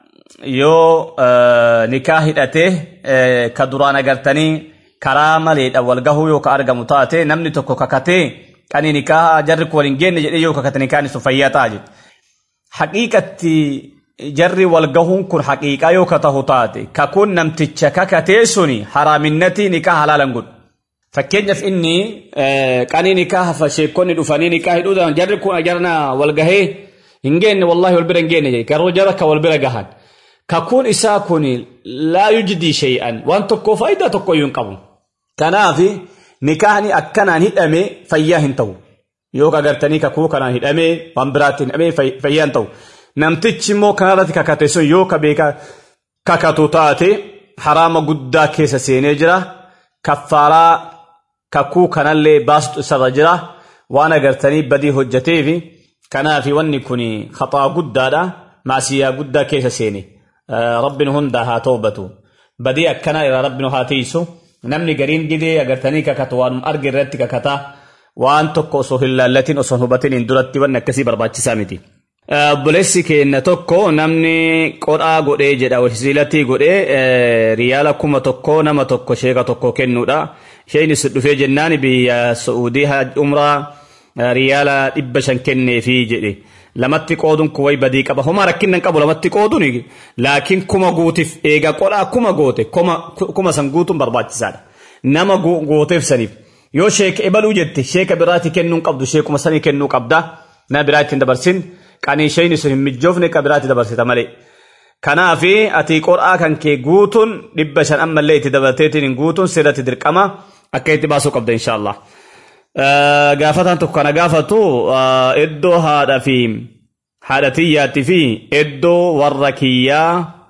yoo nikaa hidhatee ka duraan agartanii karaa maleedha wal gahuu yoo ka argamu taate namni tokko kakatee qanii nikaa jarri kun waliin geenne jedhee yoo kakate nikaan isu fayyaa ta'a jedhe. Haqiiqatti jarri walgahuun kun haqiiqaa yoo ka tahu taate kakuun namticha kakatee suni haraaminnatii nikaa halaalan godhu fakkeenyaaf inni qanii nikaa hafa sheekonni dhufanii nikaa hidhuudhaan jarri kun jarna wal gahee hin geenne wallahi wal bira hin geenne garuu jara ka wal bira gahan kakuun isaa kun laa yujdii shay'an waan tokko faayidaa tokko iyyuu hin qabu kanaaf nikaahni akkanaan hidhame fayyaa hin ta'u yoo agartanii kakuu kanaan hidhame waan biraatti hidhame fayyaa hin ta'u namtichi immoo kanarratti kakate sun yoo ka beeka kakatu taate haraama guddaa keessa seenee jira kaffaaraa kakuu kanallee baastu isarra jira waan agartanii badii hojjateefi kanaaf wanni kun khaxaa guddaadha maasiyaa guddaa keessa seene rabbin hundaa haa toobatu badii akkanaa irraa rabbin haa tiisu namni gariin gidee agartanii kakatu waan arge irratti kakata waan tokko osoo hin laallatin osoo hubatin hin duratti wanni akkasii barbaachisaa miti. Obboleessi keenya tokko namni qodhaa godhee jedha wasiilatii godhee riyaala kuma tokko nama tokko sheeka tokko kennuudha. Isheenis dhufee jennaan biyya Saa'udii umraa riyaala dhibba shan kenneefi jedhe. Lamatti qooduun kuway badii qaba. Homaa rakkinnan qabu lamatti qooduun laakiin kuma guutiif eega qodhaa kuma goote kuma san guutuun barbaachisaadha. Nama gooteef saniif. Yoo sheeka ebaluu jette sheeka biraatti kennuu qabdu sheekuma sanii kennuu qabda. Na biraa ittiin dabarsin. qanii isheen sun hin mijoofne ka biraatti dabarsita malee. Kanaaf ati qodhaa kan kee guutuun dhibba shan ammallee itti dabarteetiin hin guutuun sirratti dirqama akka itti baasuu qabda inshaallah. Gaafataan tokko kana gaafatu iddoo haadha fi haadha tiyyaatti fi iddoo warra kiyyaa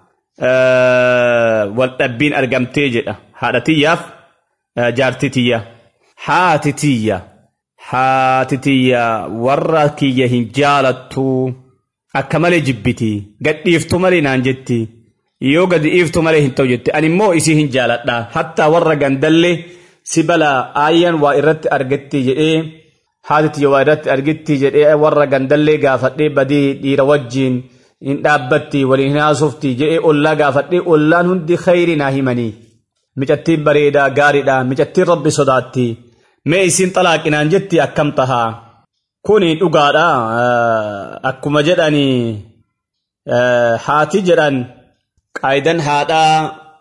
wal dhabbiin argamtee jedha. Haadha tiyyaaf jaartii tiyya. Haati tiyya. haati tiyya warra kiyya hin jaalattu akka malee jibbiti gadhiiftu malee naan jetti yoo gadi dhiiftu malee hin ta'u jetti ani immoo isii hin jaaladha hattaa warra gandallee si bala aayyaan waa irratti argetti jedhee haati tiyya waa irratti argetti jedhee warra gandallee gaafadhee badii dhiira wajjiin hin dhaabbatti waliin hin haasofti jedhee ollaa gaafadhee ollaan hundi khayrii naa himanii micattiin bareedaa gaariidha micattiin rabbi sodaatti. mee isin xalaaqinaan jetti akkam tahaa kuni dhugaadha akkuma jedhanii haati jedhan qaayidan haadhaa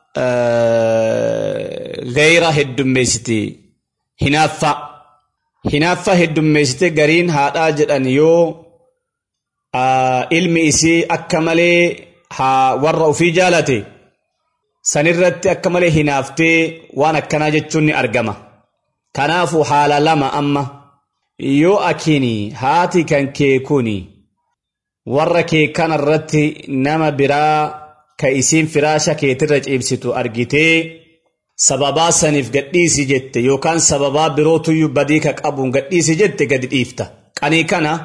gayra heddummeessiti hinaaffa hinaaffa heddummeessite gariin haadhaa jedhan yoo ilmi isii akka malee warra ufii jaalate sanirratti akka malee hinaaftee waan akkanaa jechuun ni argama. Kanaafu haala lama amma yoo akini haati kan kee kuni warra kee kanarratti nama biraa ka isiin firaasha keetirra ciibsitu argitee sababaa saniif gadhiisi jette yookaan sababaa birootuyyuu badii ka qabuun gadhiisi jette gadi dhiifta. Qanii kana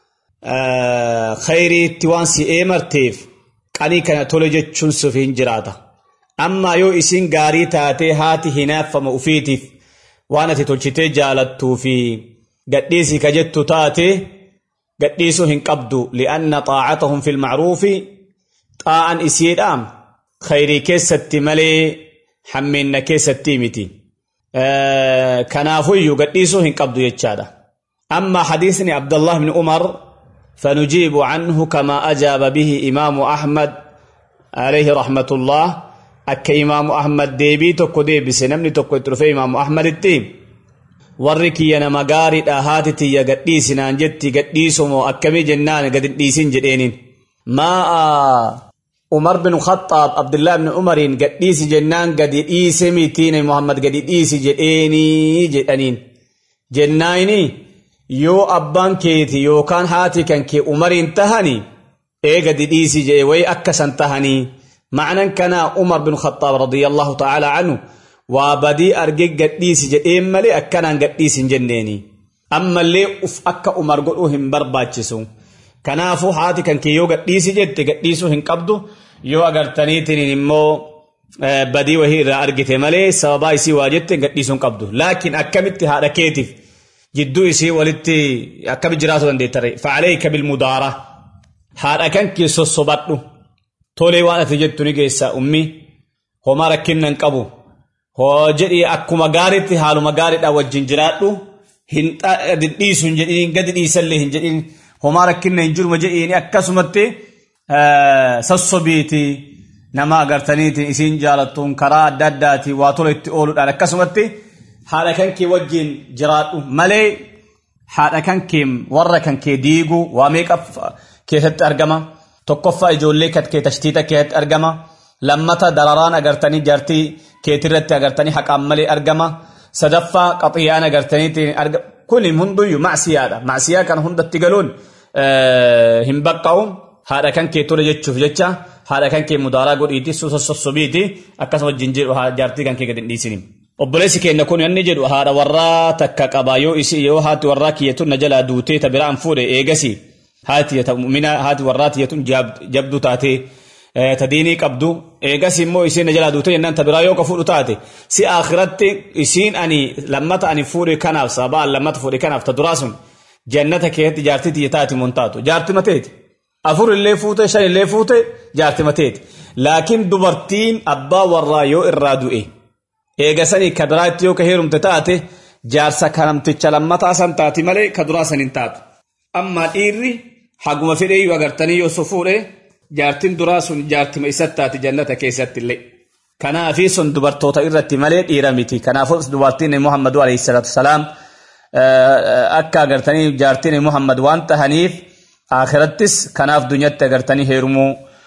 khayriitti waan si eemarteef qanii kana tole jechuun suuf hin jiraata. Amma yoo isin gaarii taatee haati hinaaffama ufiitiif. waan ati tolchitee jaalattuu fi gadhiisii ka jettu taate gadhiisuu hin qabdu li'anna xaacatahum fi lmacruufi xaa'an isiidha khayrii keessatti malee hammeenna keessatti miti kanaafuyyuu gadhiisuu hin qabdu jechaadha amma xadiisni abdallah bni umar فنجيب عنه كما أجاب به إمام أحمد عليه رحمة الله akka imaamu ahmad deebii tokko deebise namni tokko itti dhufe imaamu ahmaditti warri kiyya nama gaariidha haati tiyya gadhiisinaan jetti gadhiisumoo akkamii jennaan gad hin dhiisin jedheeniin maa umar bin khaxaab abdullaa ibn umariin gadhiisi jennaan gadi dhiise mitiin muhammad gadi dhiisi jedheenii jedhaniin jennaayini yoo abbaan keeti yookaan haati kan kee umariin tahani ee gadi dhiisi jedhe way akkasan tahanii معنى كان عمر بن الخطاب رضي الله تعالى عنه وبدي أرجع قديس جديم ملي أكنا قديس جنيني أما اللي أف أكا عمر قلوهم برباتشسو كنافو حاتي كان كيو قديس جد قديسو هن قبضو يو أغر تنيتني نمو بدي وهي را أرجع ملي سببا يسي واجدت قديسو قبضو لكن أكمت هذا كيتف جدو يسي ولدتي أكم جراسو دي تري فعليك بالمدارة هذا كان كيسو صبتو tolee waan ati jettu ni geessa ummi homaa rakkinnan qabu hoo jedhi akkuma gaariitti haaluma gaariidha wajjin jiraadhu hin dhiisu hin jedhin gadi dhiisallee hin jedhin homaa rakkinna hin jiruma jedhiini akkasumatti sassobiiti nama agartaniitiin isiin jaalattuun karaa adda addaati waa tola itti ooluudhaan akkasumatti haadha kan kee wajjin jiraadhu malee haadha kan kee warra kan kee diigu waa meeqa keessatti argama tokkoffaa ijoollee kan kee tashtiita keessatti argama lammata dararaan agartanii jaartii keetirratti agartanii haqaan malee argama sadaffaa qaxiyaan agartanii argama kuni hunduyyuu macsiyaadha macsiyaa kana hundatti galuun hin baqqa'u haadha kan kee ture jechuuf jecha haadha kan kee mudaaraa godhiiti sossobiiti akkasuma wajjin jedhu jaartii kan kee gadi hin dhiisini. obboleessi keenya kun yanni jedhu haadha warraa takka qaba yoo isi yoo haati warraa kiyyatun na jalaa duutee ta biraan fuudhe eegasi haati mu'mina haati warraa tiyyatun jabdu taate ta diinii qabdu eegasi immoo isiin na jalaa duutee jennaan ta biraa yoo ka fuudhu taate si akhiratti isiin ani lammata ani fuudhe kanaaf sabaan lammata fuudhe kanaaf ta duraa sun jannata keessatti jaartii tiyya taati mun taatu jaartii mateeti afur illee fuute shan illee fuute jaartii mateeti laakiin dubartiin abbaa warraa yoo irraa du'e eegasanii ka biraatti yoo ka heerumte taate jaarsa kanamticha lammataa san taati malee ka duraa san hin taatu. Amma dhiirri haguma fedhee yoo agartanii yoo so fuudhe jaartiin duraa sun jaartima isatti taati jannata keessatti illee. Kanaafi sun dubartoota irratti malee dhiira miti. Kanaafuu dubartiin Muhammadu alayhi salaatu salaam akka agartanii jaartiin Muhammad waan tahaniif akhirattis kanaaf dunyatti agartanii heerumuu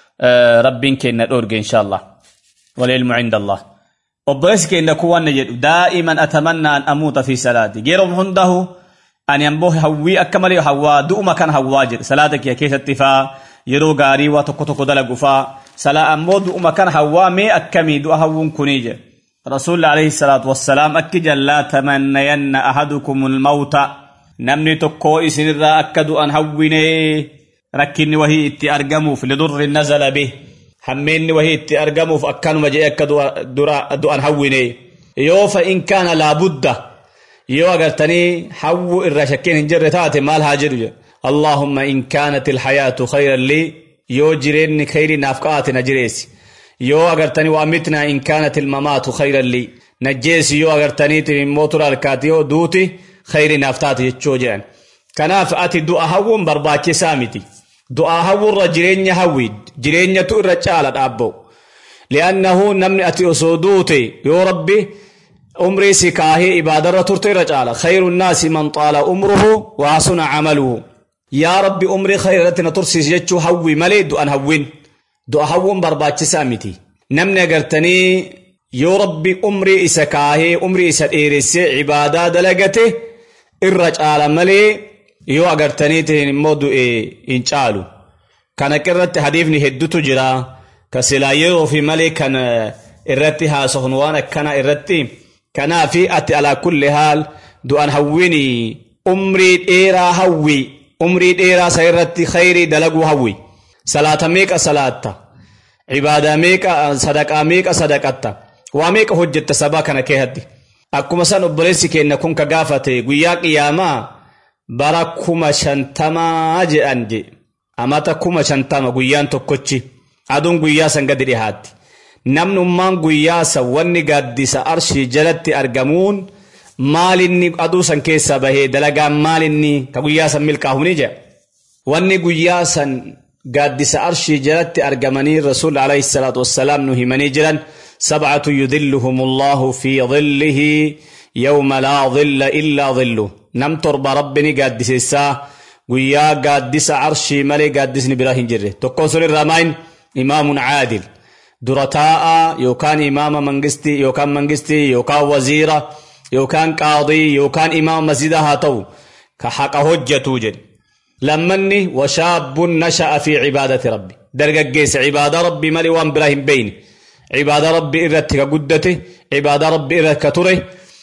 rabbiin kenna dhoorge inshaallah. Walilmu cinda Allah. obboleessi keenya kun waan jedhu daa'iman atamanna an amuuta fi salaati yeroo hundahu ani ammoo hawwii akka malee hawwaa du'uma kan hawwaa jedhe salaata kiyya keessatti faa yeroo gaarii waa tokko tokko dalagu faa salaa ammoo du'uma kan hawwaa mee akkamii du'a hawwuun kunii jedhe rasuulli alayhi salaatu wassalaam akki jallaa tamannayanna ahadukumul mawta namni tokko isinirraa akka du'an hawwinee rakkinni wahii itti argamuuf lidurri nazala bih hammeenni wahii itti argamuuf akkanuma jedhe akka du'an hawwine yoo fa in kaana laabudda yoo agartanii hawwu irra shakkeen hin jirre taate maal haa jedhu jedhe allahumma in kaanat ilhayaatu khayran lii yoo jireenni khayri naaf qaate na jireessi yoo agartanii waa mitnaa in kaanat ilmamaatu khayran lii najjeesi yoo agartaniitin immoo tura harkaati yoo duuti khayri naaf taate jechuu jedhan kanaaf ati du'a hawwuun barbaachisaa miti du'aa hawwurra jireenya hawwi jireenyatu irra caala dhaabba'u li'annahu namni ati osoo duute yoo rabbi umrii si kaahee ibaadarra turte irra caala khayru nnaasi man xaala umruhu wa hasuna camaluhu yaa rabbi umrii khayra irratti na tursiisi jechuu hawwi malee du'an hawwin du'a hawwuun barbaachisaa miti namni agartanii yoo rabbi umrii isa kaahee umrii isa dheeressee ibaadaa dalagate irra caala malee yoo agartaniitiin immoo du'e hin caalu kana irratti hadiifni heddutu jira ka silaa yeroo fi malee kan irratti haasofun waan akkana irratti kanaafi ati alaa kulli haal du'an hawwini umrii dheeraa hawwi umrii dheeraa sa irratti khayrii dalaguu hawwi salaata meeqa salaatta ibaadaa meeqa sadaqaa meeqa sadaqatta waa meeqa hojjetta sabaa kana keessatti akkuma san obboleessi keenya kun ka gaafate guyyaa qiyaamaa bara kuma shantamaa jedhan je amata kuma shantama guyyaan tokkochi aduun guyyaa san gadi dhihaatti namnummaan guyyaa san wanni gaaddisa arshii jalatti argamuun maalinni aduu san keessaa bahee dalagaan maalinni ka guyyaa san milkaa'uuni jedha wanni guyyaa san gaaddisa arshii jalatti argamanii rasuul alayhi salaatu wassalaam nu himanii jiran sabcatu yudilluhum allahu fi dhillihi yawma laa dhilla illaa dhilluh nam torba rabbini gaaddiseessaa guyyaa gaaddisa arshii malee gaaddisni biraa hin jirre tokkoon sun irraa maayin imaamun caadil dura taa'a yookaan imaama mangistii yookaan mangistii yookaan waziira yookaan qaadii yookaan imaama masjidaa haa ta'u ka haqa hojjetu jedhe lammanni washaabbun nasha'a fi cibaadati rabbi dargaggeessa cibaada rabbi malee waan biraa hin beeyne cibaada rabbi irratti ka guddate cibaada rabbi irratti ka ture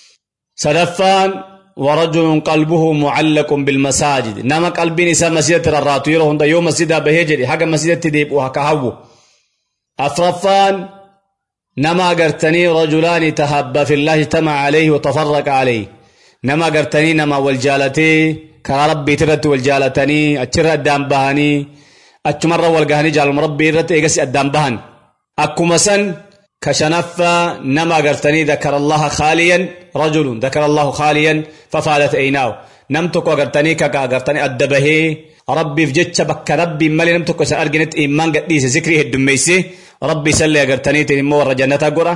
sadaffaan ورجل قلبه معلق بالمساجد نما قلبين إسا مسجد الراتو يرو هندا يوم مسجد بهجري حق مسجد تديب وحكهو أفرفان نما قرتني رجلان تحبا في الله اجتمع عليه وتفرق عليه نما قرتني نما والجالتي كرا ربي ترت والجالتني أتشر الدام بهاني أتمر والقهني جال مربي رت إيقس الدام بهن أكو مسن كشنفة نما قرتني ذكر الله خاليا رجل ذكر الله خاليا ففالت عيناه نمتك وقرتني كاكا قرتني أدبه ربي في جتش بك ربي مالي نمتك سأرجنت إيمان قديس ذكري الدميسي ربي سلي قرتني تنمو ورجنة قرى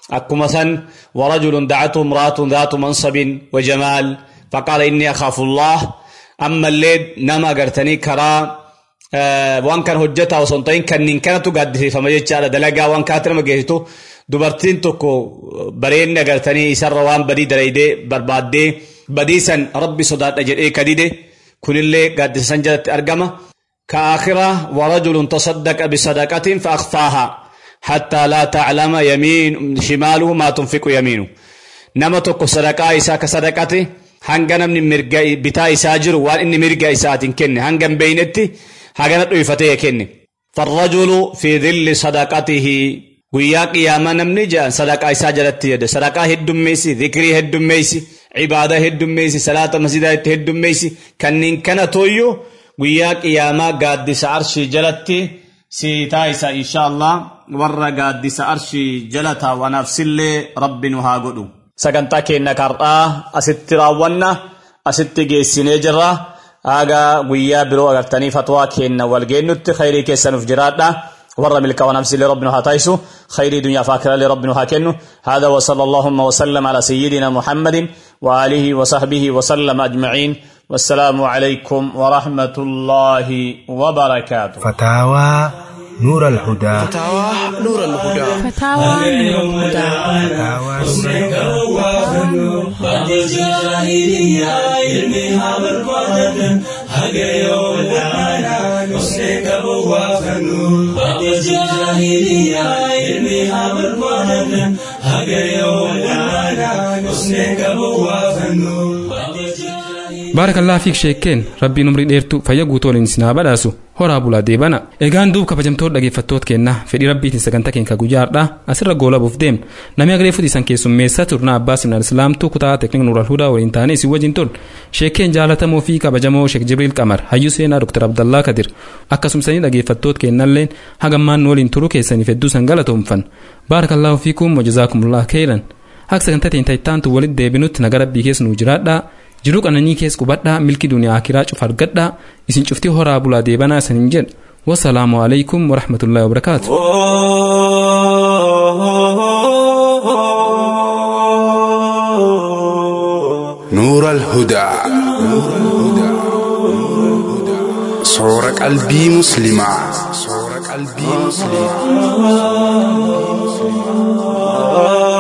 أكما سن ورجل دعته امرأة ذات منصب وجمال فقال إني أخاف الله أما الليل نما قرتني كرا آه وان كان هجتا وسنطين كان نين كانت قد فما يجعل دلقا وان كانت ما جيتو dubartiin tokko bareedni agartanii isarra waan badii dalaydee barbaaddee badiisan rabbi sodaadha jedhee kadide kunillee gaaddisa san jalatti argama كآخرة ورجل تصدق بصدقة فأخفاها حتى لا تعلم يمين شماله ما تنفق يمينه نما توكو صدقاء إسا كصدقته هنگا نمني مرقا بتا إسا جرو وان إني مرقا إسات كن هنگا بينتي هنگا نتوفتيه كن فالرجل في ظل صدقته guyyaa qiyaamaa namni jaan sadaqaa isaa jalatti jedhe sadaqaa heddummeessi zikrii heddummeessi cibaadaa heddummeessi salaata masjidaa itti heddummeessi kanneen kana tooyyoo guyyaa qiyaamaa gaaddisa arshii jalatti siitaa isa insha Allah warra gaaddisa arshii jala taawwanaaf sillee rabbi nu haa godhu. Sagantaa keenya kar'aa asitti raawwanna asitti geessinee jirra. Haga guyyaa biroo agartanii fatwaa keenya wal geennutti khayrii keessanuuf jiraadha. ورا ملك ونفسي لربنا هاتايسو خير دنيا فاكرة لربنا هاكنو هذا وصلى اللهم وسلم على سيدنا محمد وآله وصحبه وسلم أجمعين والسلام عليكم ورحمة الله وبركاته فتاوى نور الهدى فتاوى نور الهدى فتاوى نور الهدى بعد الجاهلية علمها بربادة هقيو لنا نسلك بوافنو بعد الجاهلية علمها بربادة هقيو لنا نسلك بوافنو baarakallaa fiik sheekkeen rabbiin umrii dheertu fayya guutuu waliin isin haa badhaasu horaa bulaa deebana egaan duub kabajamtoota dhaggeeffattoota keenna fedhii rabbiitiin sagantaa keenya guyyaadha asirra goolabuuf deemna namni agree fudhiisan keessummeessa turna abbaa simnaan islaamtuu kutaa teeknik nuural hudaa waliin taanee isin wajjin tol sheekkeen jaalatamoo fi kabajamoo sheek jibriil qamar hayyuu seenaa doktar abdallaa kadir akkasumsanii dhaggeeffattoota keennalleen hagammaan nu waliin turuu keessaniif hedduu san galatoomfan baarakallaahu fiikum wajazaakumullah keelan akka sagantaa teenya ittaantu walitti deebinutti naga rabbii keessa nuu jiraadhaa jiruu qananii keessa qubadhaa milki duniyaa akiraa cufa argadhaa isin cuftii horaa bulaa deebanaa isanin jedha wasalaamu alaikum warahmatullaahi wabarakaatu نور الهدى صور قلبي مسلما صور قلبي مسلما